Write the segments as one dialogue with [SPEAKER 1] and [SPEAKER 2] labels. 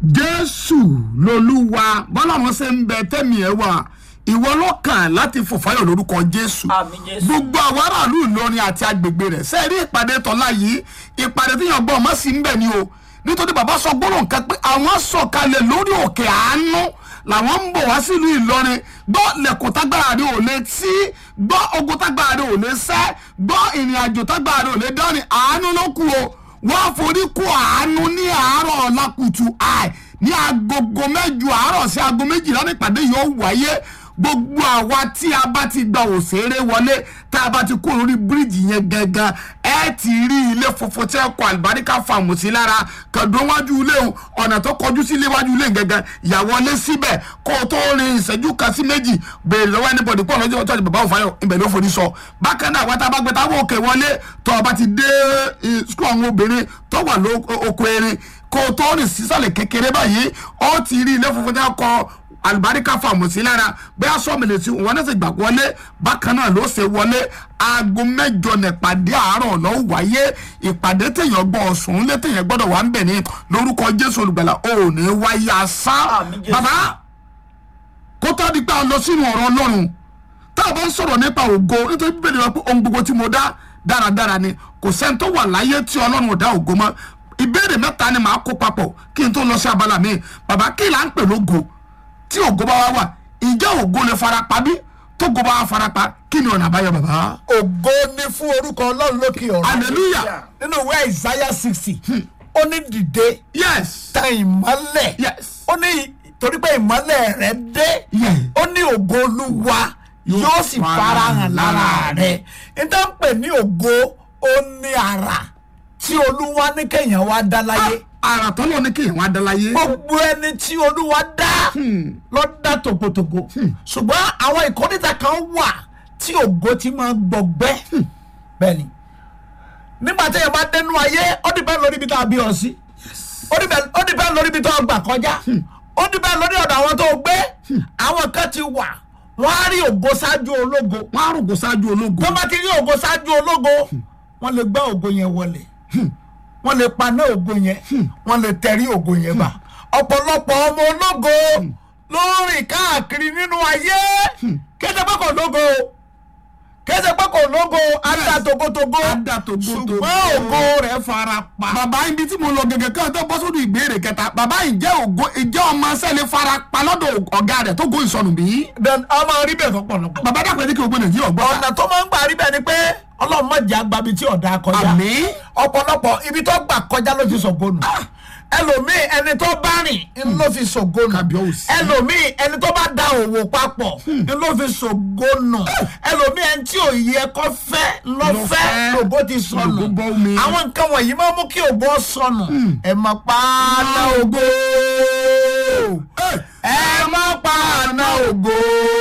[SPEAKER 1] jésù lolúwa bọ́lọ́run ṣe ń bẹ tẹ́mi ẹ̀ wá ìwọ ló kàn láti fòfáyọ̀ lórúkọ jésù
[SPEAKER 2] Àmín Jésù.
[SPEAKER 1] gbogbo àwọn aráàlú ìlọrin àti agbègbè rẹ̀ sẹ́ẹ̀rí ìpàdé tọ́lá yìí ìpàdé tí yàn gbọ́ ọmọ sí ń bẹ̀ ni o nítorí bàbá sọ gbọ́dọ̀ nǹkan pé àwọn sọ̀kalẹ̀ lórí òkè àánú làwọn ń bọ̀ wá sílùú ìlọrin gbọ́ lẹ̀kùn tágbára rẹ̀ ò lè tí gbọ́ ogun tágbára rẹ̀ ò lè sẹ́ gbọ́ ìrìn àjò tágbára rẹ̀ ò lè dání àánú ló kù o wọ́n forí kó àánú ní àárọ̀ ọ̀la kùtù àì ní agogo mẹ́jọ àárọ̀ sí aago méjìlá nípàdé yóò wáyé gbogbo àwa tí a bá ti gba òṣèré wọlé tá a bá ti kó lórí bíríìjì yẹn gangan ẹ ti rí ilé funfun tí ẹ kọ àlùbáríkà fàmù sí lára kàdún wájú ilé o ọ̀nà tó kọjú sí ilé wájú ilé gangan ìyàwó lé síbẹ̀ kó o tó rin ìṣẹ́jú kan sí méjì béèrè lọ́wọ́ anybody pọ̀ lọ́jọ́ ọjọ́ bàbá òfàyọ̀ ibẹ̀ ló forí sọ bákan náà wọ́n tá a bá gbé táwọn òkè wọlé tó o bá ti dé skul àwọn obìnrin tó wà lóko erin kó o tó rìn sísàlẹ̀ kékeré báyìí ó ti rí ilé funfun tí ẹ kọ àlùbáríkà fàmù sí lára bẹ́ẹ̀ sọ́mìlì tí wọn náà sì gbà wọlé bákan náà ló ṣe wọlé aago mẹ́jọ nípàdé àárọ̀ ló wáyé ìpàdé téèyàn gbọ́ ọ̀sùn lé téèyàn gbọ́dọ̀ wà ń bẹ̀ ní lórúkọ jésù olùgbàlà ò ní wáyé asán
[SPEAKER 2] Àmín Jésù.
[SPEAKER 1] bàbá kó tó di pé a lọ sínú ọ̀rọ̀ ọlọ́run tá a bá ń sọ̀rọ̀ nípa ògo nítorí bíbélì wá pé ohun gbogbo tí mo dá dáradára ni kò sẹ́ni tó wà láyé tí ọlọ́run ò dá ògo mọ́ ìbéèrè mẹ́ta ni màá kó papọ̀ kí n tó lọ sí abala mi bàbá kí là ń pè lógo tí ògo bá wá wà ǹjẹ́ ògo lè farapa bí tó go bá wá farapa kí ni ọ̀nà àbáyọ bàbá.
[SPEAKER 3] ògo ni fún orúkọ ọlọ́run lókè ọ̀run
[SPEAKER 1] hallelujah
[SPEAKER 3] nínú ìwé isaiah sixty ó ní dìde
[SPEAKER 1] yes
[SPEAKER 3] tan ìmọ́lẹ̀
[SPEAKER 1] yes
[SPEAKER 3] ó ní torí pé ìmọ́lẹ̀ rẹ dé
[SPEAKER 1] Yeah.
[SPEAKER 3] ó ní ògo olúwa yóò sì farahàn lára rẹ níta ń pè ní ògo ó ní ara tí olúwa ní kéèyàn wá dá láyé
[SPEAKER 1] àrà tọ́lọ́ ní kéèyàn wá dáláyé.
[SPEAKER 3] gbogbo ẹni tí olúwa dá ló dá tògótògó ṣùgbọ́n àwọn ìkọ́nìta kan wà tí ògo ti máa gbọgbẹ́ bẹ́ẹ̀ ni nígbà tí èèyàn bá dénú ayé ó dìbẹ́ lórí ibi tá a bí ọ sí ó dìbẹ́ ó dìbẹ́ lórí ibi tó gbà kọjá ó dìbẹ́ lórí ọ̀dọ̀ àwọn tó gbé àwọn kan ti wà wọ́n á rí ògo ṣáájú ológo
[SPEAKER 1] wọ́n á rògbò ṣáájú ológo.
[SPEAKER 3] tó bá ti rí ògo ṣáájú ológo wọ́n lè gbá ògo yẹn wọlé wọ́n lè paná ògo yẹn wọ́n lè tẹ̀rí ògo yẹn bá ọ̀pọ̀lọpọ̀ ọmọ ológo ló ń rìn káàkiri nínú ayé kéde pé kò lógo kéde pé kò lógo ada togotogo
[SPEAKER 1] Ada togotogo.
[SPEAKER 3] ṣùgbọ́n ògo rẹ̀ fara pa.
[SPEAKER 1] bàbá ibi tí mo lọ gẹ́gẹ́ kí wọ́n tó bọ́ sódù ìbéèrè kẹta bàbá ìjẹ́ ògo ìjẹ́ ọmọ sẹ́lẹ̀ fara pa lọ́dọ̀ ọ̀gá rẹ̀ tó go ìsọnù bí.
[SPEAKER 3] then ọmọ rí bẹ́ẹ̀ fọ́pọ̀lọpọ̀.
[SPEAKER 1] bàbá dàpọ̀ ẹni kí o gbé nàìjíríà gbọ́.
[SPEAKER 3] ọ̀nà tó máa ń gbà rí bẹ́ẹ̀ ni pé ọlọ́run má jẹ́ àgbàbí tí ọ̀dà kọjá.
[SPEAKER 1] Àmín.
[SPEAKER 3] ọ̀pọ̀lọpọ̀ ibi tó gbà kọjá ló fi ṣògónù. ẹlòmíì ẹni tó bá rìn ń ló fi ṣògónù.
[SPEAKER 1] Kábíyèsí.
[SPEAKER 3] ẹlòmíì ẹni tó bá da òwò papọ̀ ń ló fi ṣògónù. ẹlòmíì ẹni tí òye ẹ̀kọ́ fẹ́ lọ
[SPEAKER 1] Lọ
[SPEAKER 3] fẹ́
[SPEAKER 1] fẹ́.
[SPEAKER 3] lòbó ti sọnù.
[SPEAKER 1] Lòbó bọ́ omi.
[SPEAKER 3] àwọn nǹkan wọ̀nyí máa mú kí ògbó sọnù. ẹ má pa á ná ògbó ẹ má pa àná ògo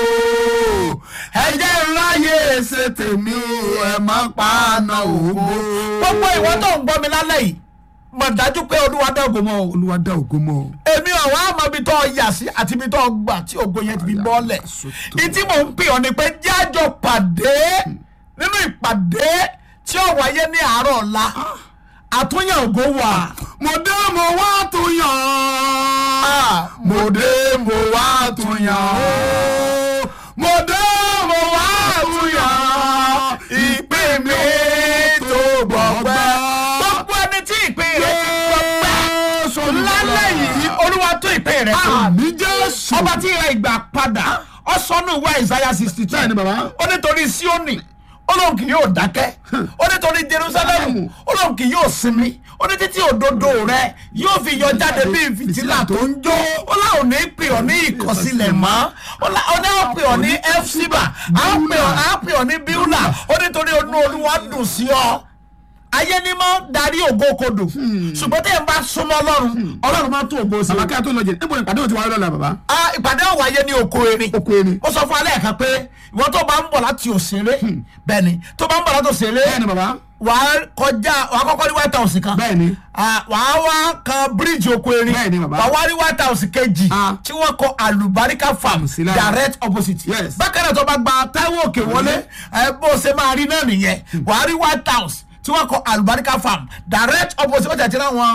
[SPEAKER 3] ẹ jẹ́ ńláyé ṣe tèmi ẹ má pa àná ògo. gbogbo ìwọ tó ń gbọ́ mi lálẹ́ yìí mọ̀ dájú pé olúwa dá ògo mọ́ o.
[SPEAKER 1] olúwa dá ògo mọ́ o.
[SPEAKER 3] èmi ọ̀wá àmọ́ ibi tó yà sí àti ibi tó gbà tí ògo yẹn ti fi bọ́ọ̀lẹ̀.
[SPEAKER 1] Sótò.
[SPEAKER 3] ìtí mò ń pè ọ́ ni pé jájọ pàdé nínú ìpàdé tí ó wáyé ní àárọ̀ ọ̀la àtúnyẹ̀ ògo wà.
[SPEAKER 1] mo dé mo wá tún yàn án.
[SPEAKER 3] mo dé mo wá tún yàn ó mo dé mo wá tún yàn án ìpín mi tó gbọgbẹ́. gbogbo ẹni tí ìpín rẹ̀ ti gbọgbẹ́ lálẹ́ yìí olúwa tó ìpín rẹ̀ tó.
[SPEAKER 1] àmì jésù.
[SPEAKER 3] ọba tí ìrẹ ìgbà padà ọ sọnù ìwé Isaiah sixty two
[SPEAKER 1] Bẹ́ẹ̀ni, bàbá.
[SPEAKER 3] ó nítorí Síónì olóhùn kì yóò dákẹ́ ó nítorí Jerusalem olóhùn kì yóò sinmi ó ní títí òdodo rẹ yóò fi yọ jáde bí fìtílà tó ń jó ó láwọn ní pè ọ́ ní ìkọ̀sílẹ̀ mọ́ ó lá- ó ní àwọn pè ọ́ ní efsiba àwọn pè ọ́ àwọn pè ọ́ ní biula ó nítorí onú olúwa dùn sí ọ ayé ni máa ń darí ògo kodò ṣùgbọ́n tẹ́ ẹ bá súnmọ́ ọlọ́run ọlọ́run máa tún ògo sí i.
[SPEAKER 1] bàbá kí a tó lọ jẹ níbo ni ìpàdé òtí wáyé lọ́la bàbá.
[SPEAKER 3] Ah, ìpàdé ọ̀wọ̀ ayé ní oko erin.
[SPEAKER 1] Oko erin.
[SPEAKER 3] ó sọ fún alẹ́ kan pé ìwọ tó bá ń bọ̀ láti òṣèré bẹ́ẹ̀ni tó bá ń bọ̀ láti òṣèré
[SPEAKER 1] bẹ́ẹ̀ni bàbá.
[SPEAKER 3] wà á kọjá wà á kọ́kọ́ ní white house kan
[SPEAKER 1] bẹ́ẹ̀ni.
[SPEAKER 3] Ah, wà á wá kan bíríìjì oko erin
[SPEAKER 1] Bẹ́ẹ̀ni, bàbá.
[SPEAKER 3] wà á wá rí white house kejì
[SPEAKER 1] Ah.
[SPEAKER 3] tí wọ́n kọ alubarika farm
[SPEAKER 1] sí lára.
[SPEAKER 3] direct opposite
[SPEAKER 1] Yes.
[SPEAKER 3] bákan náà tó bá gba Táíwò òkè wọlé ẹ bó o ṣe máa rí náà nìyẹn wà á rí white house tí wọ́n kọ alubarika farm direct opposite ó tẹ̀ tí náà wọn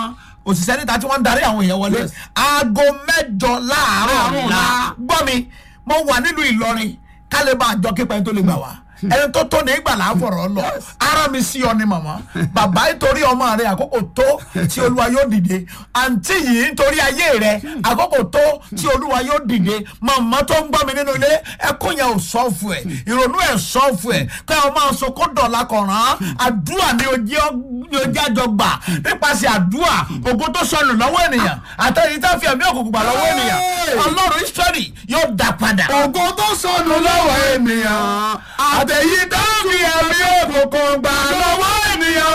[SPEAKER 3] òṣìṣẹ́ níta tí wọ́n ń darí àwọn èèyàn wọlé
[SPEAKER 1] Yes.
[SPEAKER 3] aago mẹ́jọ láàárọ̀
[SPEAKER 1] Láàárọ̀
[SPEAKER 3] ọ̀la
[SPEAKER 1] ọ̀la.
[SPEAKER 3] gbọ́ mi mo wà nílùú ìlọrin kálíbà àjọ kípa ẹni tó lè gbà wá ẹni tó tó ní ìgbà là ń fọ̀rọ̀ lọ ara mi sí ọ ni màmá bàbá nítorí ọmọ rẹ àkókò tó tí olúwa yóò dìde àǹtí yìí nítorí ayé rẹ àkókò tó tí olúwa yóò dìde màmá tó ń gbọ́ mi nínú ilé ẹkún yẹn ò sọ́ọ̀fù ẹ̀ ìrònú ẹ̀ sọ́ọ̀fù ẹ̀ kẹ́ ọ máa sọ kó dọ̀la kọ̀ràn àdúrà ni ojú ni ojú àjọ gbà nípasẹ̀ àdúrà ògo tó sọnù lọ́wọ́ ènìyàn àtẹ̀yìn tá fi ẹ̀mí òkùnkùn gbà lọ́wọ́ ènìyàn ọlọ́run israẹli yóò dá padà.
[SPEAKER 1] ògo tó sọnù lọ́wọ́ ènìyàn àtẹ̀yí dábì ẹ̀mí òkùnkùn gbà lọ́wọ́ ènìyàn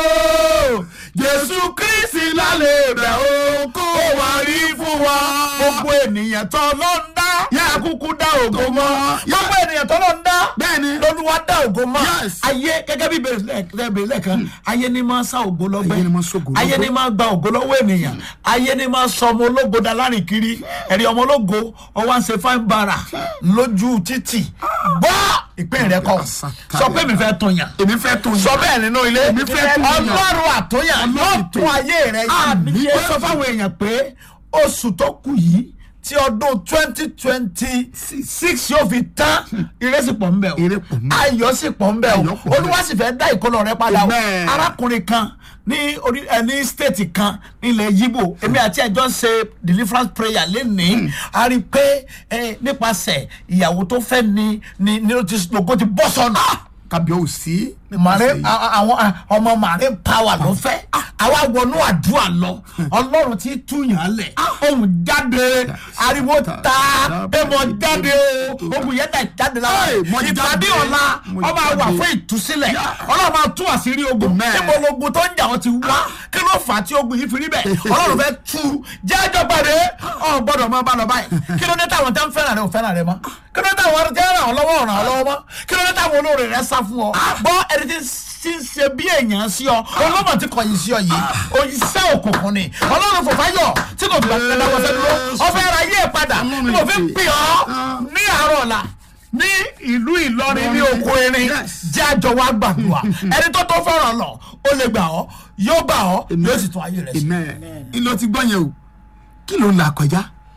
[SPEAKER 1] o jésù kristi lálẹ́ rẹ̀ o kó wá rí fún wa.
[SPEAKER 3] gbogbo ènìyàn tó ló ń dá yá kúkú dá ògo mọ́
[SPEAKER 1] Yá.
[SPEAKER 3] gbogbo ènìyàn tó ló ń dá
[SPEAKER 1] Bẹ́ẹ̀ni.
[SPEAKER 3] lolúwa dá ògo mọ́
[SPEAKER 1] Yes.
[SPEAKER 3] ayé gẹ́gẹ́ bí bèrè lẹ́ẹ̀kan ayé ni máa sá ògo lọ́gbẹ́
[SPEAKER 1] Ayé ni máa sá ògo
[SPEAKER 3] ayé
[SPEAKER 1] lọ́gbẹ́.
[SPEAKER 3] ni máa gba ògo lọ́wọ́ ènìyàn ayé ni máa sọ ọmọ ológo da lárin kiri ẹ̀rí ọmọ ológo ọwọ́ à ń ṣe fáin bara lójú títì gbọ́ ìpín rẹ kọ sọ pé mi fẹ́ tó yàn
[SPEAKER 1] èmi fẹ́ tó
[SPEAKER 3] sọ bẹ́ẹ̀ nínú ilé
[SPEAKER 1] Èmi fẹ́ tún yàn.
[SPEAKER 3] ọlọ́run àtúnyàn yóò
[SPEAKER 1] Ọlọ́run
[SPEAKER 3] tún ayé rẹ
[SPEAKER 1] Àmín.
[SPEAKER 3] yá ó sọ fáwọn èèyàn pé oṣù tó kù yìí tí ọdún twenty twenty six yóò fi tán ìrẹsì pọ̀ ń bẹ̀ o
[SPEAKER 1] Ire pọ̀ ń bẹ̀.
[SPEAKER 3] ayọ̀ sì pọ̀ ń bẹ̀
[SPEAKER 1] Ayọ̀
[SPEAKER 3] o
[SPEAKER 1] pọ̀ ń bẹ̀.
[SPEAKER 3] olúwa sì fẹ́ dá ìkọlọ̀ rẹ padà o
[SPEAKER 1] Amen.
[SPEAKER 3] arákùnrin kan ní orí ẹ ní stéètì kan nílẹ̀ yíbò èmi àti ẹjọ́ ṣe deliverance prayer lénìí a rí i pé ẹ, nípasẹ̀ ìyàwó tó fẹ́ ni ni ni ó ti lògó ti bọ́ sọnù
[SPEAKER 1] kábíyèsí
[SPEAKER 3] màrí àwọn a- ọmọ màrí power ló fẹ́ àwa wọnú àdúrà lọ ọlọ́run ti túyàn lẹ̀ ohun jáde ariwo ta ẹ mọ jáde o ohun yẹn dà jáde lára
[SPEAKER 1] Hey, mo
[SPEAKER 3] ìpàdé
[SPEAKER 1] jáde.
[SPEAKER 3] ọ̀la
[SPEAKER 1] Mo
[SPEAKER 3] ọba wà
[SPEAKER 1] jáde.
[SPEAKER 3] fún ìtúsílẹ̀ ọlọ́run máa tú àṣírí ogun
[SPEAKER 1] Amen.
[SPEAKER 3] níbo logun tó ń jà wọ́n ti wá kí ló fà á tí ogun yìí fi rí bẹ́ẹ̀ ọlọ́run fẹ́ tú jẹ́jọ́ pàdé ọ̀ gbọ́dọ̀ máa bá lọ báyìí kí ló dé táwọn tẹ́ ń fẹ́ràn rẹ ò fẹ́ràn rẹ mọ́ kí ló dé táwọn tẹ́ ń ràn ọ́ lọ́wọ́ ràn ọ́ lọ́wọ́ mọ́ kí ló dé táwọn olóore rẹ sá fún ọ bọ́ ẹni tí tí ń ṣe bí èèyàn sí ọ ọlọ́mọ tí kọ̀yìn sí ọ yìí òyìnṣẹ́ òkùnkùn ni ọlọ́run fòfáyọ̀ tí kò gbà kẹ́lẹ́ wọ́n sẹ́dúró ọfẹ́ ara yé ẹ̀ padà
[SPEAKER 1] Ọlọ́run
[SPEAKER 3] tí mo fi ń
[SPEAKER 1] ìpè.
[SPEAKER 3] pè ọ́ ní àárọ̀ ọ̀la ní ìlú Ìlọrin ní oko erin
[SPEAKER 1] Yes.
[SPEAKER 3] jẹ́ àjọ wa gbàdúrà ẹni tó tó fọ̀rọ̀ lọ ó lè gbà ọ́ yóò gbà ọ́ yóò sì tún ayé rẹ̀ sí.
[SPEAKER 1] amen ìlọ ti gbọ́ yẹn o kí ló ń là kọjá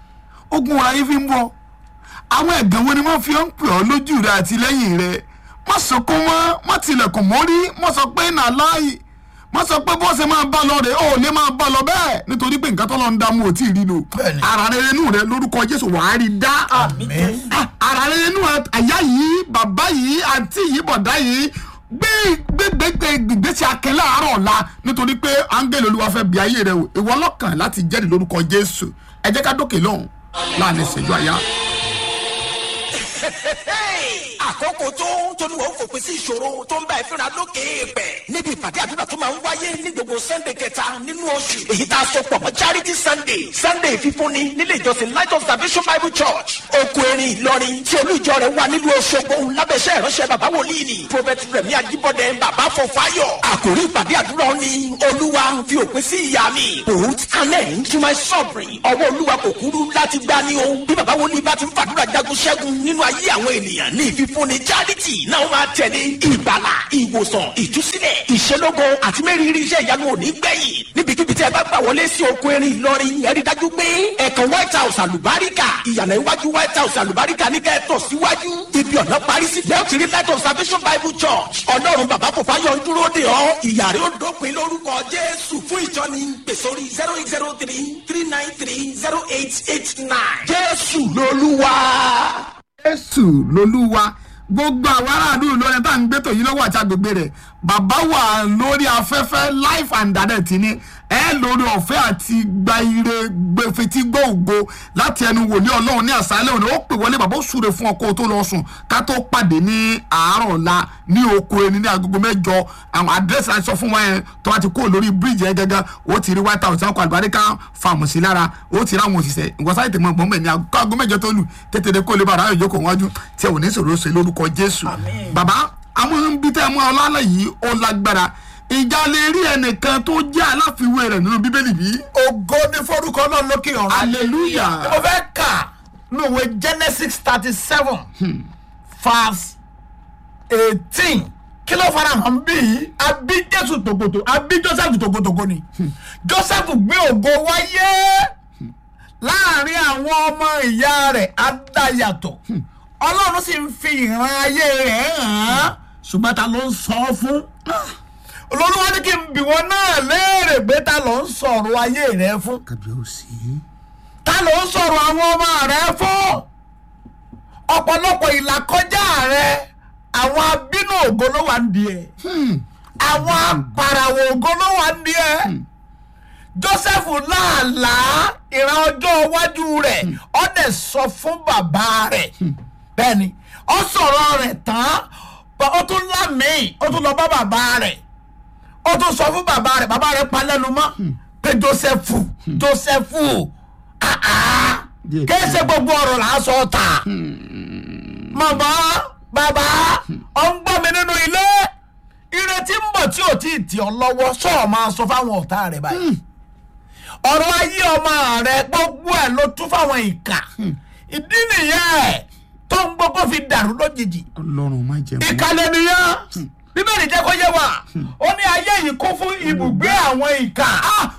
[SPEAKER 1] ogun ayé fi ń bọ̀ àwọn ẹ̀gàn wo ni wọ́n fi ń pè ọ́ lójú rẹ àti lẹ́yìn rẹ má sọkún mọ́ má tilẹ̀kùn mórí má sọ pé nà láàyè má sọ pé bó ṣe máa bá lọ rè ó lè máa bá lọ bẹ́ẹ̀ nítorí pé nǹkan tó lọ ń dá mú ò tí ì rí lò
[SPEAKER 3] Bẹ́ẹ̀ni.
[SPEAKER 1] ara rere nù rẹ lórúkọ Jésù wàá rí dá
[SPEAKER 3] Àmín.
[SPEAKER 1] Ah, ara rere nù àyà yìí bàbá yìí àǹtí yìí bọ̀dá yìí gbé gbégbé gbèsè akẹ́ láàárọ̀ ọ̀la nítorí pé áńgẹ́lì olúwa fẹ́ bí ayé rẹ o ìwọ lọ́kàn láti jẹ́rìí lórúkọ jésù ẹ jẹ́ ká dókè lọ́hùn láàrin ìṣẹ́jú àyà.
[SPEAKER 2] àkókò tó tóníwọ̀ fòpin sí ìṣòro tó ń bá ìfínra lókè èèpẹ̀ níbi ìpàdé àdúrà tó máa ń wáyé ní gbogbo sunday kẹta nínú oṣù èyí tá a sọ pọ̀ mọ́ charity sunday sunday fífúnni nílé ìjọsìn light of salvation bible church oko erin ìlọrin tí olú ìjọ rẹ̀ wà nílùú Òṣogbo lábẹ́sẹ̀ ìránṣẹ́ bàbá wòlíì ni prophet rẹ̀mí ajíbọ́dẹ bàbá fọfáyọ̀ àkòrí ìpàdé àdúrà ni olúwa fi òpin sí ìyà mi put an end to my suffering ọwọ́ olúwa kò kúrú láti gbá ní o bí bàbá wòlíì bá ti ń fàdúrà jagun ṣẹ́gun nínú ayé àwọn ènìyàn ní ìfífúnni charity náà máa tẹ̀lé ìgbàlà ìwòsàn ìtúsílẹ̀ ìṣelógo àti mẹ́rìírí iṣẹ́ ìyanu òní gbẹ̀yìn níbikíbi tí ẹ bá gbà wọlé sí oko erin ìlọrin ẹ rí dájú pé ẹ̀kan white house àlùbáríkà ìyànà iwájú white house àlùbáríkà ní kẹ́ẹ̀tọ̀ síwájú ibi ọ̀nà parí sí lẹ́yìn tí rí light of salvation bible church ọlọ́run bàbá kò fáyọ̀ ń dúró de ọ́ ìyà rẹ̀ ó dópin lórúkọ jésù fún ìjọni pèsòrí zero eight zero three three nine three zero eight eight nine jésù lolúwa.
[SPEAKER 1] jésù lolúwa gbogbo àwọn aráàlú ìlọrin tá à ń gbẹ́tò yìí lọ́wọ́ àti agbègbè rẹ̀ bàbá wà lórí afẹ́fẹ́ life and direct ni ẹ lórí ọ̀fẹ́ àti gba ire gbẹfetí gbọ́ ògo láti ẹnu wòlíì ọlọ́run ní àṣálẹ́ òní ó pè wọlé bàbá ó súre fún ọkọ tó lọ sùn ká tó pàdé ní àárọ̀ ọ̀la ní oko ẹni ní agogo mẹ́jọ àwọn àdírẹ́sì láti sọ fún wọn yẹn tó bá ti kó lórí bíríìjì yẹn gẹ́gẹ́ ó ti rí white house ọkọ̀ àlùbáríkà fàmù sí lára ó ti rí àwọn òṣìṣẹ́ ìwọ́sáyé tèmọ̀ gbọ́n bẹ̀ ní agogo mẹ́jọ tó lù tètè dé kó lè bàrà àyè jókòó wájú tí ẹ ò ní sọ̀rọ̀ ṣe lórúkọ jésù bàbá àwọn ibi tẹ́ ẹ mú ọlọ́lá yìí ó lágbára ìjà lè rí ẹnìkan tó jẹ́ aláfiwé rẹ̀ nínú bíbélì bí.
[SPEAKER 3] ògo ní forúkọ náà lókè ọ̀run.
[SPEAKER 1] hallelujah.
[SPEAKER 3] mo fẹ́ kà ní òwe genesis thirty seven verse eighteen kí ló fara hàn bí yìí àbí jésù tòkòtò àbí joseph tòkòtòkò ni joseph gbé ògo wáyé láàrin àwọn ọmọ ìyá rẹ̀ adáyàtọ̀ ọlọ́run sì ń fi ìran ayé rẹ̀ hàn án ṣùgbọ́n ta ló ń sọ ọ́ fún olólùwà ní kí n bì wọ́n náà léèrè pé ta ló ń sọ̀rọ̀ ayé rẹ̀ fún
[SPEAKER 1] kábíyèsí.
[SPEAKER 3] ta ló ń sọ̀rọ̀ àwọn ọmọ rẹ̀ fún ọ̀pọ̀lọpọ̀ ìlàkọjá rẹ̀ àwọn abínú ògo ló wà ń di ẹ̀ àwọn apàràwọ̀ ògo ló wà ń di ẹ̀ joseph láàlàá ìran ọjọ́ iwájú rẹ̀ ó dẹ̀ sọ fún bàbá rẹ̀ bẹ́ẹ̀ni ó sọ̀rọ̀ rẹ̀ tán bá- ó tún lámìí ó tún lọ bá bàbá rẹ̀ ó tún sọ fún bàbá rẹ̀ bàbá rẹ̀ pa lẹ́nu mọ́ pé joseph joseph ah ah
[SPEAKER 1] Díẹ̀
[SPEAKER 3] kí ṣe gbogbo ọ̀rọ̀ là á sọ ta màmá bàbá ọ ń gbọ́ mi nínú ilé ìrètí ń bọ̀ tí ò tí ì tì ọ́ lọ́wọ́ sọ̀rọ̀ máa sọ fáwọn ọ̀tá rẹ̀ báyìí ọ̀rọ̀ ayé ọmọ rẹ̀ gbogbo ẹ̀ ló tún fáwọn ìkà ìdí nìyẹn tó ń gbogbo fi dàrú lójijì
[SPEAKER 1] ọlọ́run má jẹ́ mọ́.
[SPEAKER 3] ìkàlẹ̀ nìyẹn bíbélì jẹ́ kó yé wa ó ní ayé yìí kún fún ibùgbé àwọn ìkà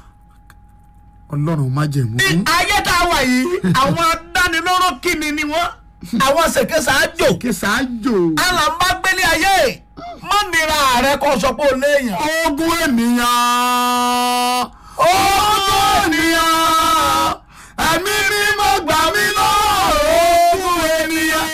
[SPEAKER 1] ọlọ́run má jẹ́ mọ́.
[SPEAKER 3] ní ayé tá a wà yìí àwọn adánilóró kíni ni wọ́n àwọn ṣèkésà ájò
[SPEAKER 1] kí sáájò.
[SPEAKER 3] alàmbágbélé ayé mọ́ nira rẹ kó sọ pé o léèyàn.
[SPEAKER 1] ogun ènìyàn. ogun ènìyàn. ẹ̀mí ni mo gbà mí lọ́wọ́ ogun ènìyàn.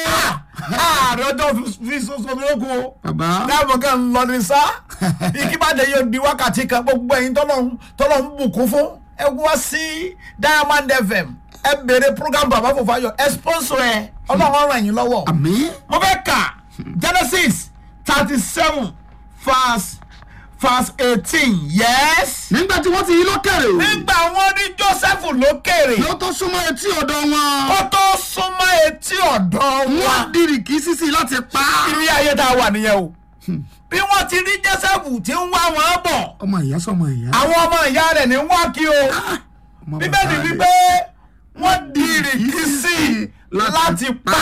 [SPEAKER 3] ààrẹ ọjọ́ fi soso lóko
[SPEAKER 1] bàbá.
[SPEAKER 3] dáàbò kan lọ ní sá ìkíbàdé yóò di wákàtí kan gbogbo ẹ̀yin tọ́lọ́hún tọ́lọ́hún bùkún fún ẹ wá sí diamond fm ẹ bèrè program bàbá fòfáyọ ẹ sponsor ẹ ọlọ́run ràn yín lọ́wọ́
[SPEAKER 1] àmì.
[SPEAKER 3] mo fẹ́ kà genesis thirty seven verse verse eighteen yes.
[SPEAKER 1] nígbà tí wọ́n ti yí lókèrè.
[SPEAKER 3] nígbà wọn ní joseph lókèrè
[SPEAKER 1] ló tó súnmọ́ etí ọ̀dọ̀ wọn.
[SPEAKER 3] kó tó súnmọ́ etí ọ̀dọ̀
[SPEAKER 1] wọ́n
[SPEAKER 3] wọn.
[SPEAKER 1] dìrì kí sísì láti pa.
[SPEAKER 3] ilé ayé tá a wà nìyẹn o bí wọ́n ti rí joseph tí ń wá wọn bọ̀
[SPEAKER 1] ọmọ ìyá sọmọ ìyá.
[SPEAKER 3] àwọn ọmọ ìyá rẹ̀ ní wá kí o
[SPEAKER 1] ọmọ
[SPEAKER 3] bíbélì
[SPEAKER 1] bàbá rẹ̀.
[SPEAKER 3] wípé wọ́n dìrì kí sí i láti pa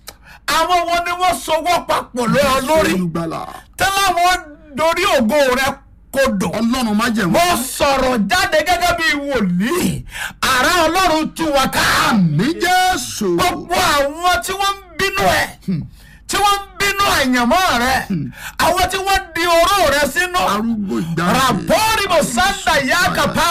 [SPEAKER 3] àwọn wọn ni wọ́n sowọ́ papọ̀ lé ọ lórí
[SPEAKER 1] olùgbàlà.
[SPEAKER 3] tẹ́lẹ̀ wọn dorí ògo rẹ̀ kodò.
[SPEAKER 1] ọlọ́run má jẹ́
[SPEAKER 3] mo
[SPEAKER 1] mọ́.
[SPEAKER 3] sọ̀rọ̀ jáde gẹ́gẹ́ bí wòlíì àrà ọlọ́run tú wa ká.
[SPEAKER 1] àmì jésù.
[SPEAKER 3] gbogbo àwọn tí wọ́n ń bínú ẹ̀ tí wọ́n ń bínú àyànmọ́ rẹ̀ àwọn tí wọ́n di oró rẹ̀ sínú.
[SPEAKER 1] arúgbó ìgbà.
[SPEAKER 3] ràpọ́ọ̀rì mo sáńdà yá kàpá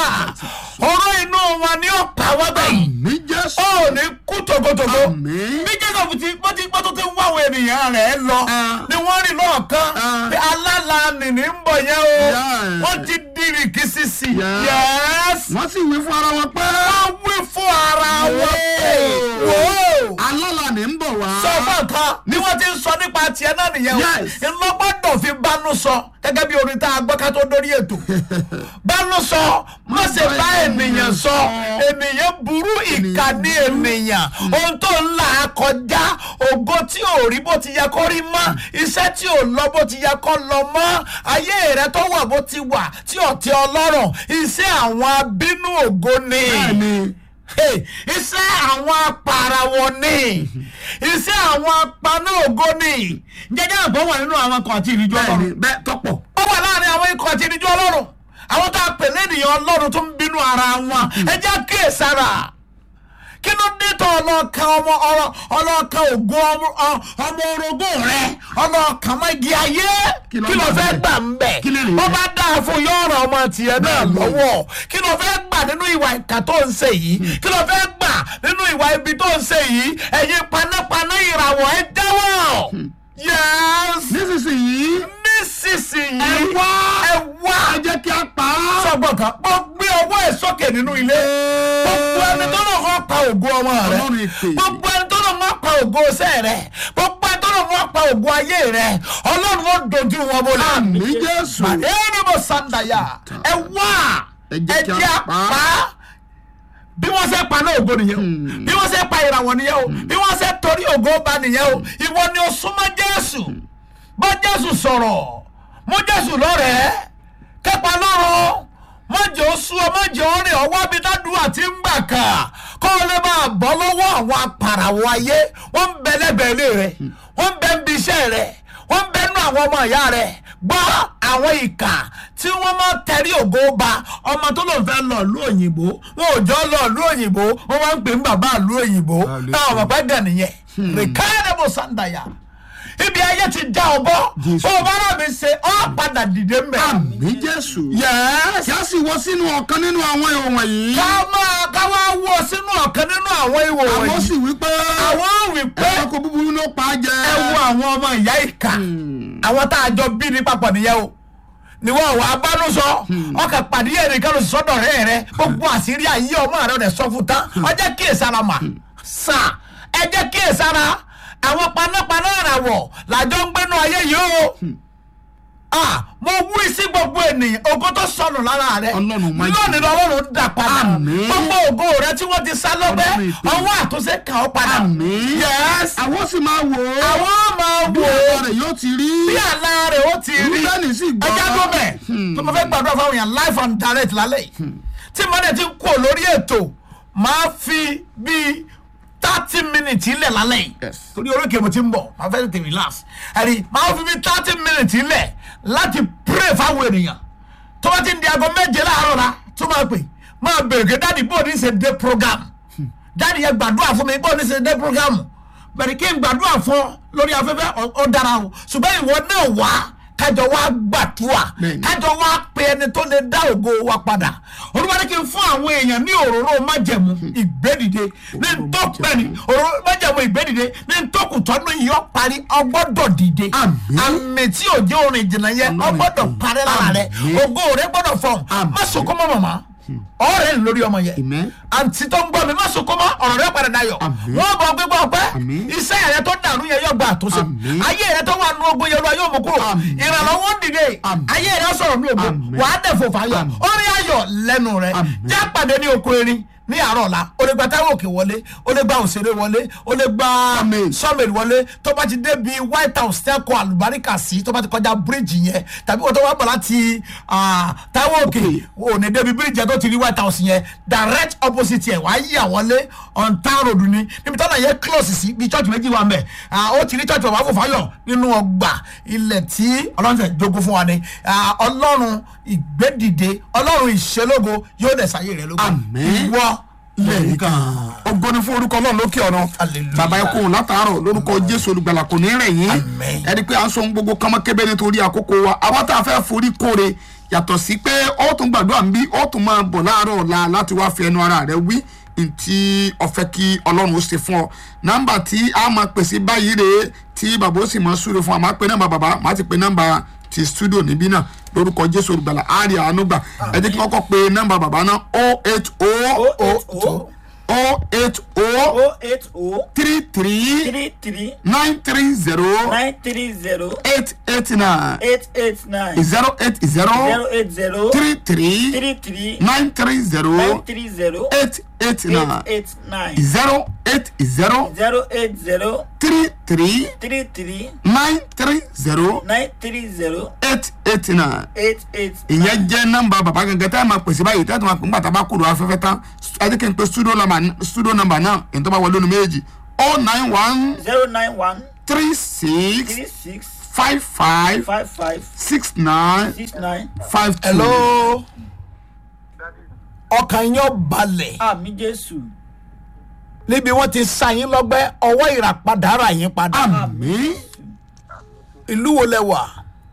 [SPEAKER 3] oró inú wọn ni ó pa wọ́n bẹ́yìn.
[SPEAKER 1] àmì jésù.
[SPEAKER 3] ó ní kú togotogo
[SPEAKER 1] àmì.
[SPEAKER 3] bí jacob ti bó ti bó tó ti ń wá àwọn ènìyàn rẹ̀ lọ
[SPEAKER 1] Ah.
[SPEAKER 3] ni wọ́n rìn lọ́ọ̀kan
[SPEAKER 1] Ah.
[SPEAKER 3] pé alála nìní ń bọ̀ yẹn o
[SPEAKER 1] Yeah.
[SPEAKER 3] wọ́n ti dìrì kí sísì
[SPEAKER 1] Yeah.
[SPEAKER 3] yẹ́s
[SPEAKER 1] wọ́n sì wí fún ara wọn pé.
[SPEAKER 3] wọ́n wí fún ara wọn pé wò ó
[SPEAKER 1] alọ́la ní ń bọ̀ wá.
[SPEAKER 3] sọ fún nǹkan bí wọ́n ti ń sọ nípa tiẹ̀ náà nìyẹn o
[SPEAKER 1] Yes.
[SPEAKER 3] ńlọgbọ́dọ̀ fi bánú sọ gẹ́gẹ́ bí orin tá a gbọ́ ká tó dórí ètò bánú sọ má ṣe bá ènìyàn sọ ènìyàn burú ìkà ní ènìyàn ohun tó ń là á kọjá ògo tí ò rí bó ti yẹ kó rí mọ́ iṣẹ́ tí ò lọ bó ti yẹ kó lọ mọ́ ayé rẹ tó wà bó ti wà tí ò tẹ ọlọ́run iṣẹ́ àwọn abínú ògo ni
[SPEAKER 1] bẹ́ẹ̀ni.
[SPEAKER 3] Hey, iṣẹ́ àwọn apàràwọ̀ ni iṣẹ́ àwọn apaná ògo ni jẹjẹ àgbọ̀ wà nínú àwọn kan àti ìrìnjú
[SPEAKER 1] bẹ́ẹ̀ni
[SPEAKER 3] ọlọ́run
[SPEAKER 1] bẹ́ẹ̀ tọ́pọ̀.
[SPEAKER 3] ó wà láàrin àwọn ikọ̀ àti ìrìnjú ọlọ́run àwọn tó a pè lẹ́nìyàn ọlọ́run tó ń bínú ara wọn ẹ jẹ́ kíyèsára kí ló dé tó ọlọ́ọ̀kan ọmọ ọlọ́ ọlọ́ọ̀kan ògo ọmọ ọ- ọmọ orogún rẹ ọlọ́ọ̀kan mọ́ igi ayé
[SPEAKER 1] Kí ló
[SPEAKER 3] kí ló
[SPEAKER 1] gbà
[SPEAKER 3] fẹ́
[SPEAKER 1] bẹ́ẹ̀?
[SPEAKER 3] gbà ń bẹ̀
[SPEAKER 1] Kí lè rí
[SPEAKER 3] bó
[SPEAKER 1] bẹ́ẹ̀?
[SPEAKER 3] bá dáa fún yọ̀ọ̀rọ̀ ọmọ tiẹ̀ náà
[SPEAKER 1] Bẹ́ẹ̀ni.
[SPEAKER 3] lọ́wọ́ kí ló fẹ́ gbà nínú ìwà ìkà tó ń ṣe yìí kí ló fẹ́ gbà nínú ìwà ibi tó ń ṣe yìí ẹ̀yin panápaná ìràwọ̀ ẹ jáwọ́ yẹ́s
[SPEAKER 1] nísinsìnyí
[SPEAKER 3] nísinsìnyí
[SPEAKER 1] ẹ wá
[SPEAKER 3] ẹ wá
[SPEAKER 1] ẹ jẹ́ kí a pa á.
[SPEAKER 3] sọgbọn kan mo gbé ọwọ́ ẹ̀ sókè nínú ilé gbogbo ẹni tó lọ kọ́ pa ògo ọmọ rẹ
[SPEAKER 1] Ọlọ́run èpè.
[SPEAKER 3] gbogbo ẹni tó lọ kọ́ pa ògo iṣẹ́ rẹ gbogbo ẹni tó lọ kọ́ pa ògo ayé rẹ ọlọ́run ó dojú wọn bolẹ̀.
[SPEAKER 1] àmì jésù.
[SPEAKER 3] ẹni mo sàǹdàyà ẹ wá
[SPEAKER 1] Ẹ jẹ́ kí a pa á.
[SPEAKER 3] bí wọ́n ṣe pa náà ògo nìyẹn o bí wọ́n ṣe pa ìràwọ̀ nìyẹn o bí wọ́n ṣe torí ògo ba nìyẹn o ìwọ ni o súnmọ́ jésù bá jésù sọ̀rọ̀ mú jésù lọ́rẹ̀ẹ́ kẹ́pa lọ́rọ̀ mọ̀jẹ̀ ó sú ọ mọ̀jẹ̀ ó rìn ọwọ́ bí dádùn àti ń gbà kà kọ́ ọ lè máa bọ́ lọ́wọ́ àwọn apàràwọ̀ ayé wọ́n ń bẹ lẹ́bẹ̀ẹ́ ilé rẹ̀ wọ́n ń bẹ ń bi iṣẹ́ rẹ̀ wọ́n bẹ́nu àwọn ọmọ ìyá rẹ̀ gbọ́ àwọn ìkà tí wọ́n máa tẹ̀rí ògo ba ọmọ tó lòun fẹ́ lọ ìlú òyìnbó wọn ò jọ lọ ìlú òyìnbó wọ́n máa ń pè ní bàbá ìlú òyìnbó
[SPEAKER 1] Hallelujah.
[SPEAKER 3] táwọn bàbá gàn nìyẹn rìkádẹ́bù sàǹdàyà ibi ayé ti já ọ bọ́
[SPEAKER 1] Jésù.
[SPEAKER 3] ó bá rà mí ṣe ọ́ padà dìde mbẹ́.
[SPEAKER 1] àmì jésù.
[SPEAKER 3] yẹ́s.
[SPEAKER 1] kí a sì wọ sínú ọ̀kan nínú àwọn ìwọ̀n wọ̀nyí.
[SPEAKER 3] ká máa ká wá wọ sínú ọ̀kan nínú àwọn ìwò
[SPEAKER 1] àwọn
[SPEAKER 3] wọ̀nyí.
[SPEAKER 1] sì wí pé
[SPEAKER 3] àwọn ò wí pé
[SPEAKER 1] ẹranko búburú ló pa á jẹ.
[SPEAKER 3] ẹ wo àwọn ọmọ ìyá ìka àwọn tá a jọ bí ní papọ̀ nìyẹn o níwọ̀n àwọn abánusọ ọkà pàdé ẹ̀rìn kan ló sì sọ́dọ̀ rẹ̀ rẹ̀ gbogbo àṣírí ayé ọmọ rẹ̀ rẹ̀ sọ fún tán ọjọ́ kíyèsára mà sà ẹ jẹ́ kíyèsára àwọn panápaná àràwọ̀ làjọ ń gbénu ayé yìí o ah mo wí sí gbogbo ènìyàn ògo tó sọnù lára rẹ
[SPEAKER 1] Ọlọ́run máa jẹ́.
[SPEAKER 3] lónìí lọ́wọ́run dà padà
[SPEAKER 1] Àmín.
[SPEAKER 3] gbogbo ògo rẹ tí wọ́n ti sá lọ́gbẹ́
[SPEAKER 1] Ọlọ́run ìpè.
[SPEAKER 3] ọwọ́ àtúnṣe kàn ọ́ padà
[SPEAKER 1] àmì.
[SPEAKER 3] yes
[SPEAKER 1] àwọn sì máa wò ó.
[SPEAKER 3] àwọn máa
[SPEAKER 1] bí
[SPEAKER 3] wò
[SPEAKER 1] ọ̀rọ̀
[SPEAKER 3] ó
[SPEAKER 1] rẹ̀ yóò ti rí.
[SPEAKER 3] bí àlá rẹ̀ ó ti rí
[SPEAKER 1] Rúbẹ́nì sì gbọ́.
[SPEAKER 3] ẹja tó bẹ̀ tó mo fẹ́ gbàdúrà fáwọn èèyàn life and direct lálẹ́ yìí tí mo dẹ̀ ti kú lórí ètò máa fi bíi thirty minutes ilẹ̀ lálẹ́ yìí
[SPEAKER 1] Yes.
[SPEAKER 3] torí oríkè mo ti ń bọ̀ máa fẹ́ tètè relax ẹ̀rí máa fi bíi thirty minutes ilẹ̀ láti pray fáwọn ènìyàn tó bá ti ń di aago méje láàárọ̀ la tó máa pè máa bèrè pé dáàdi bó ní ṣe dé program dáàdi yẹn gbàdúrà fún mi bó ní ṣe dé program bẹ̀rẹ̀ kí n gbàdúrà fún ọ lórí afẹ́fẹ́ ọ- ọ dára o ṣùgbọ́n ìwọ náà wá kájọ wá gbàdúrà
[SPEAKER 1] Bẹ́ẹ̀ni.
[SPEAKER 3] kájọ wá pe ẹni tó lè dá ògo wa padà olúwa ní kí n fún àwọn èèyàn ní òróró májẹ̀mú ìgbédìde ní ntọ́pẹ́ni òróró májẹ̀mú ìgbédìde ní ntọ́kùtọ́nù yìí ó parí ọgbọ́dọ̀ dìde
[SPEAKER 1] Àmín.
[SPEAKER 3] àmì tí òjò orin ìjìnlẹ̀ yẹn
[SPEAKER 1] Ọlọ́run
[SPEAKER 3] ọgbọ́dọ̀
[SPEAKER 1] ìpè.
[SPEAKER 3] parí lára rẹ
[SPEAKER 1] Àmín.
[SPEAKER 3] ògo rẹ gbọ́dọ̀ fọ̀hún
[SPEAKER 1] Àmín.
[SPEAKER 3] má sunkún mọ́ màmá ọ̀rẹ́ ń lórí ọmọ yẹn
[SPEAKER 1] Amen.
[SPEAKER 3] àǹtí tó ń gbọ́ mi má sunkún mọ́ ọ̀rọ̀ rẹ padà dayọ̀
[SPEAKER 1] Àmín.
[SPEAKER 3] wọ́n bọ̀ gbégbá ọpẹ́
[SPEAKER 1] Àmín.
[SPEAKER 3] iṣẹ́ rẹ tó dàrú yẹn yóò gba àtúnṣe
[SPEAKER 1] Àmín.
[SPEAKER 3] ayé rẹ tó wà nù ogun yẹn lọ yóò mú kúrò
[SPEAKER 1] Àmín.
[SPEAKER 3] ìrànlọ́wọ́ ń dìde
[SPEAKER 1] Àmín.
[SPEAKER 3] ayé rẹ sọ̀rọ̀ ní ògo
[SPEAKER 1] Àmín.
[SPEAKER 3] wàá dẹ̀ fò fàyọ̀
[SPEAKER 1] Àmín.
[SPEAKER 3] orí ayọ̀ lẹ́nu rẹ
[SPEAKER 1] Àmín.
[SPEAKER 3] já pàdé ní oko erin ní àárọ̀ ọ̀la o lè gba táwọn òkè wọlé o lè gba òṣèré wọlé o lè gba
[SPEAKER 1] Àmín.
[SPEAKER 3] sọ́mẹ̀lì wọlé tó bá ti dé bi white house tẹ́kọ̀ àlùbáríkà sí tó bá ti kọjá bíríìjì yẹn tàbí wọ́n tó wá bọ̀ láti ah, táwọn òkè ò ní débi bíríìjì yẹn tó ti rí white house yẹn direct opposite yẹn wàá yà wọlé on town road ni níbi tọ́lá yẹn close sí bí church méjì wà mẹ́ ó ti rí church bàbá fòfáyọ̀ nínú ọgbà ilẹ̀ tí ọlọ́run ṣe jogún fún wa ni Ah, ọlọ́run ìgbédìde ọlọ́run ìṣelógo yóò dẹ̀ sáyé rẹ̀ lógo
[SPEAKER 1] Àmín.
[SPEAKER 3] ìwọ
[SPEAKER 1] lẹ́yìn kan. ògo ni fún orúkọ náà lókè ọ̀nà.
[SPEAKER 3] Hallelujah.
[SPEAKER 1] bàbá ẹ kóhùn látàárọ̀ lórúkọ jésù olùgbàlà kò ní rẹ̀ yín.
[SPEAKER 3] Amen.
[SPEAKER 1] ẹni pé à ń sọ ohun gbogbo kọ́mọ kébé nítorí àkókò wa àwa tá a fẹ́ forí kóre yàtọ̀ sí pé ó tún gbàdúrà ń bí ó tún máa bọ̀ láàárọ̀ ọ̀la láti wá fi ẹnu ara rẹ̀ wí ntí ọ̀fẹ́ kí ọlọ́run ó ṣe fún ọ. nọ́mbà tí a máa pèsè báyìí rèé tí bàbá ó sì máa súre fún wa máa pe nọ́mbà bàbá máa ti pe nọ́mbà ti studio níbí náà lórúkọ jésù olùgbàlà àárẹ̀ àánú gbà ẹ jẹ́ kí wọ́n kọ́ pe nọ́mbà bàbá náà oh eight oh
[SPEAKER 4] oh
[SPEAKER 1] oh eight oh
[SPEAKER 4] oh eight oh
[SPEAKER 1] three three
[SPEAKER 4] three three
[SPEAKER 1] nine three zero
[SPEAKER 4] nine three zero
[SPEAKER 1] eight eight nine
[SPEAKER 4] eight eight nine
[SPEAKER 1] zero eight
[SPEAKER 4] zero
[SPEAKER 1] zero
[SPEAKER 4] eight zero
[SPEAKER 1] three three
[SPEAKER 4] three three
[SPEAKER 1] nine three
[SPEAKER 4] nine
[SPEAKER 1] zero
[SPEAKER 4] three zero
[SPEAKER 1] eight eight
[SPEAKER 4] eight
[SPEAKER 1] nine
[SPEAKER 4] eight nine
[SPEAKER 1] zero eight zero
[SPEAKER 4] zero eight zero
[SPEAKER 1] three three
[SPEAKER 4] three three
[SPEAKER 1] nine three zero
[SPEAKER 4] nine three zero
[SPEAKER 1] eight eight nine
[SPEAKER 4] eight eight
[SPEAKER 1] ìyẹn jẹ́ nọ́mbà bàbá gangan tá a máa pèsè báyìí tá a tún máa pè nígbà tá a bá kúrò afẹ́fẹ́ tán adé kí n pe studio number studio number náà èyí tó bá wọlé nu méjì oh nine one
[SPEAKER 4] zero nine one
[SPEAKER 1] three six
[SPEAKER 4] three six
[SPEAKER 1] five five
[SPEAKER 4] five five
[SPEAKER 1] six nine
[SPEAKER 4] six nine
[SPEAKER 1] five two.
[SPEAKER 3] hello ọkàn yín balẹ̀
[SPEAKER 4] àmì jésù
[SPEAKER 3] níbi wọ́n ti sa yín lọ́gbẹ́ ọwọ́ ìràpadà rà yín padà
[SPEAKER 1] àmín
[SPEAKER 3] ìlú wo lẹ wà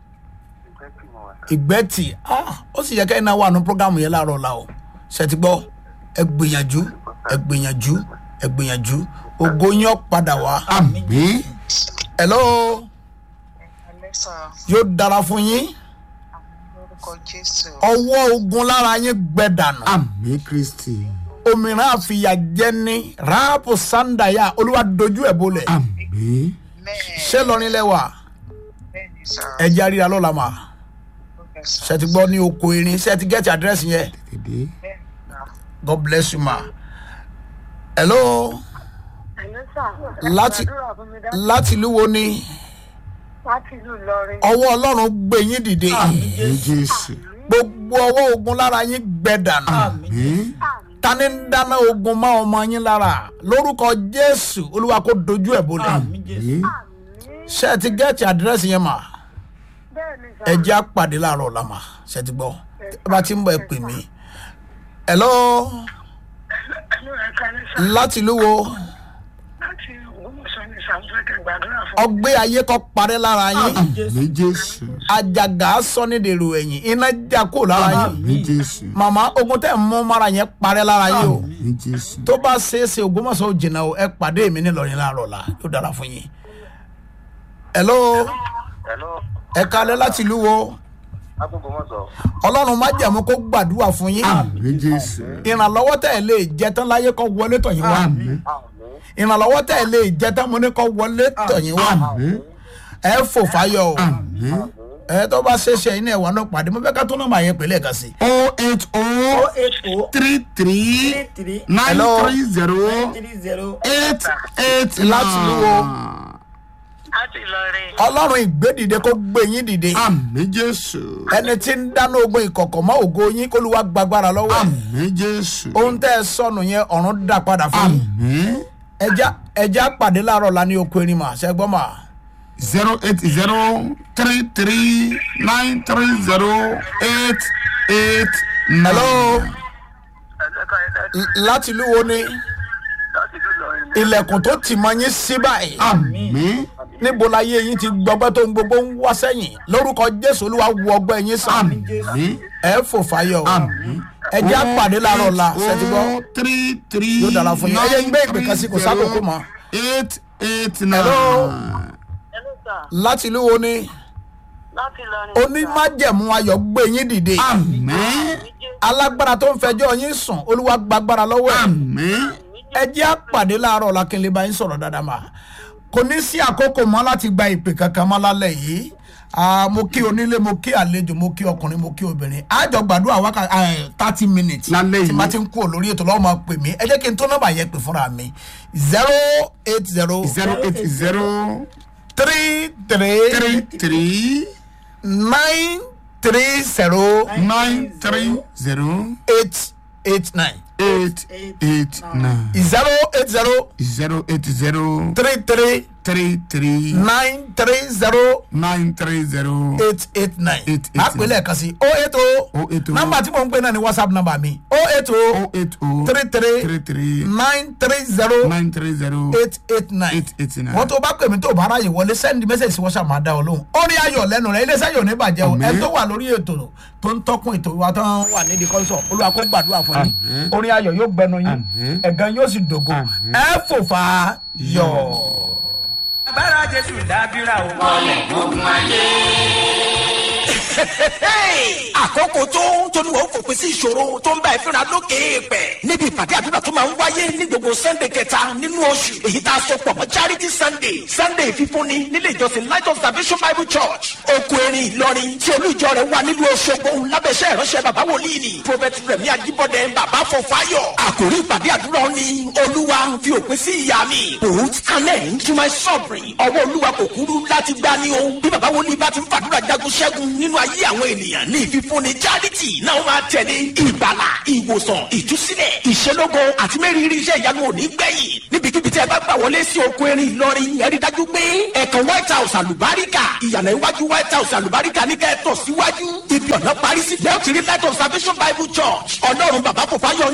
[SPEAKER 3] ìgbẹ́tì ah, ó sì yẹ kẹ́hìn náà wà ní programu yẹn láàárọ̀ la o ṣètì gbọ́ ẹ gbìyànjú ẹ gbìyànjú ẹ gbìyànjú ògo yín ó padà wá
[SPEAKER 1] àmín
[SPEAKER 3] hello
[SPEAKER 5] Alexa,
[SPEAKER 3] yóò dára fún yín
[SPEAKER 5] lórúkọ Jésù.
[SPEAKER 3] ọwọ́ ogun lára yín gbẹ dànù
[SPEAKER 1] àmín kristi
[SPEAKER 3] òmìnira àfìyà jẹni ráàpù sàǹdàyà olúwa dojú ẹ̀ bolẹ̀
[SPEAKER 1] àmín
[SPEAKER 5] Bẹ́ẹ̀
[SPEAKER 3] ṣé lọrin lẹ́wà
[SPEAKER 5] bẹ́ẹ̀ni sà.
[SPEAKER 3] ẹ jẹ́ àríra lọ́la mà
[SPEAKER 5] Bẹ́ẹ̀ sà.
[SPEAKER 3] ṣe ti gbọ́ ní oko erin ṣe ti gẹ́tì àdírẹ́sì yẹn
[SPEAKER 1] tètè
[SPEAKER 5] Bẹ́ẹ̀ni sà.
[SPEAKER 3] god bless you ma hello láti láti ìlú wo ni
[SPEAKER 6] láti ìlú Ìlọrin
[SPEAKER 3] ọwọ́ ọlọ́run gbé yín dìde
[SPEAKER 1] àmín jésù
[SPEAKER 3] gbogbo ọwọ́ ogun lára yín gbẹ dànù
[SPEAKER 1] àmín
[SPEAKER 3] tani ń dáná ogun mọ́ ọmọ yín lára lórúkọ jésù olúwa kó dojú ẹ̀ bolẹ̀
[SPEAKER 4] àmì jésù
[SPEAKER 1] àmín
[SPEAKER 3] ṣé ẹ ti gẹ́ẹ̀tì àdírẹ́sì yẹn mà
[SPEAKER 6] bẹ́ẹ̀ ni sà.
[SPEAKER 3] ẹ jẹ́ àpàdé láàárọ̀ ọ̀la mà ṣe ti gbọ́ ẹ bá ti ń bọ̀ ẹ pè mí. hello
[SPEAKER 6] Ẹ̀lú ẹ̀ka ní sà.
[SPEAKER 3] láti ìlú wo
[SPEAKER 6] Láti Ògbómọ̀ṣọ́ ní sà, mo fẹ́ kẹ́ gbàdúrà fún mi.
[SPEAKER 3] ọgbẹ́ ayé kọ́ parẹ́ lára yín
[SPEAKER 1] ní jésù
[SPEAKER 3] àjàgà sọ́nídèrò ẹ̀yìn iná já kó lára yín
[SPEAKER 1] ní jésù
[SPEAKER 3] màmá ogun tẹ̀ ń mú mara yẹn parẹ́ lára yín o
[SPEAKER 1] ní jésù.
[SPEAKER 3] tó bá ṣeé ṣe ògbómọ̀ṣọ́ ò jìnnà o ẹ pàdé mi nílọrin láàárọ̀ la yóò dára fún yín. hello
[SPEAKER 7] Hello,
[SPEAKER 3] ẹ kalẹ́ láti ìlú wo
[SPEAKER 7] Agbógbómọ̀ṣọ́.
[SPEAKER 3] ọlọ́run má jẹ̀mú kó gbàdúrà fún yín
[SPEAKER 1] ní jésù.
[SPEAKER 3] ìrànlọ́wọ́ tẹ̀ lè jẹ́ tán láyé kọ́ wọlé tọ̀yìn wá
[SPEAKER 7] Àmín.
[SPEAKER 3] ìrànlọ́wọ́ tẹ̀ lè jẹ́ tán mo ní kọ́ wọlé tọ̀yìn wá ẹ fò fáyọ̀ o ẹ tó bá ṣe ṣe iná ẹ̀wà náà pàdé mo fẹ́ ká tó náà máa yẹ pẹ̀lẹ́ kan sí i.
[SPEAKER 1] o eight o
[SPEAKER 4] eight oh
[SPEAKER 1] three three
[SPEAKER 4] three three
[SPEAKER 1] nine
[SPEAKER 3] Hello.
[SPEAKER 1] three zero
[SPEAKER 4] three zero
[SPEAKER 1] eight eight
[SPEAKER 3] Láti ìlú wo?
[SPEAKER 6] Láti Ìlọrin.
[SPEAKER 3] ọlọ́run ìgbédìde kó gbé yín dìde
[SPEAKER 1] àmì jésù
[SPEAKER 3] ẹni tí ń dáná ogun ìkọ̀kọ̀ mọ́ ògo yín kó lu wá gbàgbára lọ́wọ́ ẹ̀
[SPEAKER 1] àmì jésù
[SPEAKER 3] ohun tẹ́ ẹ sọnù yẹn ọ̀run dà padà fún yín
[SPEAKER 1] àmì
[SPEAKER 3] ẹja ẹja pàdé láàárọ̀ la ní oko erin mà ṣẹ́gbọ́n mà
[SPEAKER 1] zero eight zero three three nine three zero eight eight nine.
[SPEAKER 3] hello
[SPEAKER 7] Ẹ̀lẹ́ka ẹ̀dá
[SPEAKER 3] l- láti ìlú wo ni
[SPEAKER 7] láti ìlú Ìlọrin.
[SPEAKER 3] ilẹ̀kùn tó tì mọ́ yín sí báyìí
[SPEAKER 1] àmì
[SPEAKER 3] níbo la yé yín ti gbọgbẹ́ tó ń gbogbo ń wá sẹ́yìn lórúkọ jésù olúwa wọ ọgbẹ́ yín sàn
[SPEAKER 1] àmì
[SPEAKER 3] ẹ fò fáyọ̀
[SPEAKER 1] àmì.
[SPEAKER 3] ẹja pàdé láàárọ̀ la ṣẹ́tìgbọ́
[SPEAKER 1] o three three
[SPEAKER 3] Yóò dára fún yín. Ẹ jẹ́ ń gbé ìpè kan sí, kò sákòókò mọ́.
[SPEAKER 1] eight eight nine.
[SPEAKER 3] Hello.
[SPEAKER 6] Ẹ̀lú sà.
[SPEAKER 3] láti ìlú wo ni
[SPEAKER 6] Láti Ìlọrin.
[SPEAKER 3] onímájẹ̀mú ayọ̀ gbé yín dìde
[SPEAKER 1] àmì
[SPEAKER 3] alágbára tó ń fẹjọ́ yín sùn olúwa gbàgbára lọ́wọ́ ẹ̀
[SPEAKER 1] àmì
[SPEAKER 3] ẹ jẹ́ àpàdé láàárọ̀ la kí n lè bá yín sọ̀rọ̀ dáadáa mà kò ní sí àkókò mọ́ láti gba ìpè kankan mọ́ lálẹ́ yìí Ah, mo kí onílé mo kí àlejò mo kí ọkùnrin mo kí obìnrin àjọ gbàdúrà wákà thirty minutes
[SPEAKER 1] Lálẹ́
[SPEAKER 3] tí
[SPEAKER 1] yìí.
[SPEAKER 3] ma ti ń kú olórí ètò lọ́wọ́ máa pè mí ẹ jẹ́ kí n tó nọ́mbà yẹn pè fúnra mi zero eight zero
[SPEAKER 1] zero eight zero
[SPEAKER 3] three three
[SPEAKER 1] three three
[SPEAKER 3] nine three zero
[SPEAKER 1] nine three zero
[SPEAKER 3] eight eight nine
[SPEAKER 1] eight eight nine
[SPEAKER 3] zero eight zero
[SPEAKER 1] zero eight zero
[SPEAKER 3] three three
[SPEAKER 1] three three
[SPEAKER 3] nine three zero
[SPEAKER 1] nine three zero
[SPEAKER 3] eight eight nine.
[SPEAKER 1] Eight, eight,
[SPEAKER 3] a pè lẹ́ẹ̀kan sí o eight o.
[SPEAKER 1] O eight o.
[SPEAKER 3] nọ́mbà tí mò ń pè náà ni whatsapp nọ́mbà mi o eight o
[SPEAKER 1] oh eight oh
[SPEAKER 3] three three
[SPEAKER 1] three three
[SPEAKER 3] nine three zero
[SPEAKER 1] nine three zero
[SPEAKER 3] eight eight nine.
[SPEAKER 1] eight eight nine.
[SPEAKER 3] wọ́n tó bá pè mí tó bá ráyè wọlé send message sí whatsapp máa dá ọ lóhùn. ó ní ayọ̀ lẹ́nu rẹ̀ iléeṣẹ́ yóò ní bàjẹ́ o
[SPEAKER 1] Àmín.
[SPEAKER 3] ẹ tó wà lórí ètò tó ń tọ́kùn ètò wa tó ń wà nídìí kọ́ńsọ̀ olúwa kó gbàdúrà fún yín
[SPEAKER 1] Àmín.
[SPEAKER 3] orin ayọ̀ yóò gbẹnu yín
[SPEAKER 1] Àmín.
[SPEAKER 3] ẹ̀gán yóò sì dògo
[SPEAKER 1] Àmín.
[SPEAKER 3] ẹ fòfà yọ̀.
[SPEAKER 8] agbára jésù dábìrà o.
[SPEAKER 2] àkókò tó tóníwọ̀ fòpin sí ìṣòro tó ń bá ìfínra lókè èèpẹ̀ níbi ìpàdé àdúrà tó máa ń wáyé ní gbogbo sunday kẹta nínú oṣù èyí tá a sọ pọ̀ mọ́ charity sunday sunday fífúnni nílé ìjọsìn light of salvation bible church oko erin ìlọrin tí olú ìjọ rẹ̀ wà nílùú ọ̀ṣọ́gbó lábẹ́sẹ̀ ìránṣẹ́ bàbá wòlíì ni prophet rẹ̀mí ajíbọ́dẹ bàbá fọfáyọ̀ àkòrí ìpàdé àdúrà ni olúwa fi òpin sí ìyá mi put an end to my suffering ọwọ́ olúwa kò kúrú láti gbá ní o bí bàbá wòlíì bá ti ń fàdúrà jagun ṣẹ́gun nínú ayé àwọn ènìyàn ní ìfífúnni charity náà máa tẹ̀lé ìgbàlà ìwòsàn ìtúsílẹ̀ ìṣelógo àti mẹ́rìírí iṣẹ́ ìyanu òní gbẹ̀yìn níbikíbi tí ẹ bá gbà wọlé sí oko erin ìlọrin ẹ rí dájú pé ẹ̀kan white house àlùbáríkà ìyànà iwájú white house àlùbáríkà ní kẹ́ẹ̀tọ̀ síwájú ibi ọ̀nà parí sí lẹ́ọ̀tì rí light of salvation bible church ọlọ́run bàbá kò fáyọ